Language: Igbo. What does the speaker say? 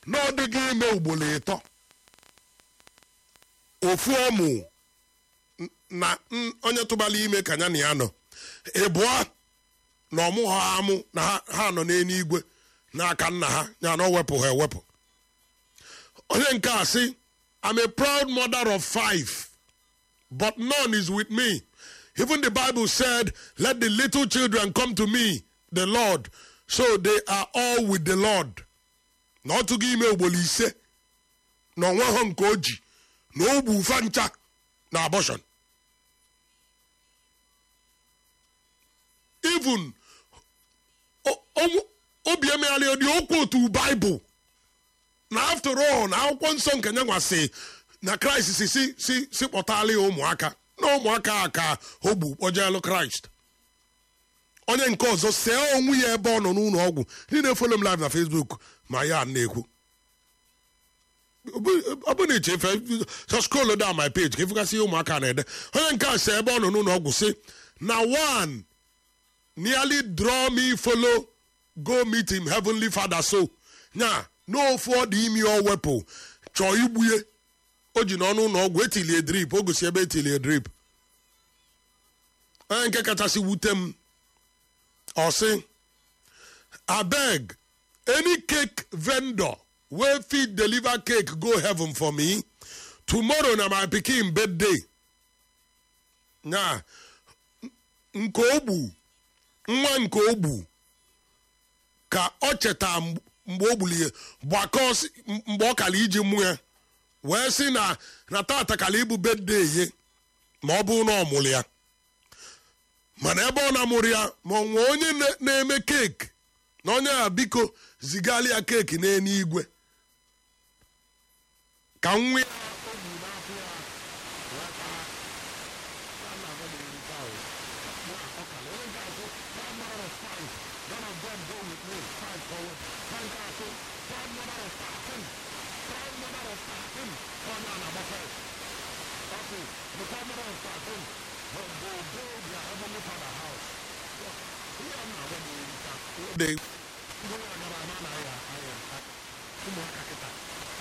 na ọ dịghị ime ugboro ịtọ ofu ọmụ n- na n- onye tụbara ime ka ya na ya nọ ịbụọ na ọmụ ha amụ na ha ha nọ n'eluigwe n'aka nna ha ya na ọ wepụ ha ewepụ onye nke a sị I'm a proud mother of five but none is with me. Even the Bible said, Let the little children come to me, the Lord. So they are all with the Lord. Na ọ tụghị ime ugboro ise na onwe ha nke o ji na ogbu ufa ncha na abortion. Even o- o- obi emegharị dị okwu otu Bible na after all na akwụkwọ nsọ nke nyanwa si na kraịst si si si si kpọtala ya ụmụaka na ụmụaka a ka ogbu kpọjeelu kraịst onye nke ọzọ see onwe ya ebe ọ nọ n'ụlọ ọgwụ ndị na-efolo m live na facebook ma ya na-ekwu ọ bụ na iche efe so scroll down my page ka ịfụgasị ihe ụmụaka na-ede onye nke a si ebe ọ nọ n'ụlọ ọgwụ si na one nearly draw me follow go meet him heavenly father so nya n'ofu ọ dị imi ọ wepụ chọọ igbue o ji n'ọnụ ụlọ ọgwụ etilie drip o gosi ebe etilie drip onye nke kachasị wute m ọ sị abeg any cake vendor wey fit deliver cake go heaven for me tomorrow na my pikin birthday nya nke ogbu nwa nke ogbu ka ọ cheta mgbe o gburu ya gbakọọ si- mgbe ọ kara iji mụ ya wee sị na na tata kara ịbụ bedde ye ma ọ bụrụ na ọ mụrụ ya mana ebe ọ na-amụrụ ya ma ọ nwee onye na- na-eme keeki na onye a biko zigara ya keeki n'elu igwe ka nwa ya o bu n'afọ ya wee taa. Ya na agwa na eri taa o. Ya ọ kara. Onye nke a sị, "Five mother of five. None of them go with me. Five forward." Onye nke a sị, "Five mother of thirteen. Five mother of thirteen." Onye a na-agba five. Ọ sị, "The five mother of thirteen will go build their heavenly father house." Ihe a na-agwa na eri taa. Ndị ndị agara ama na ya aya ụmụaka kịta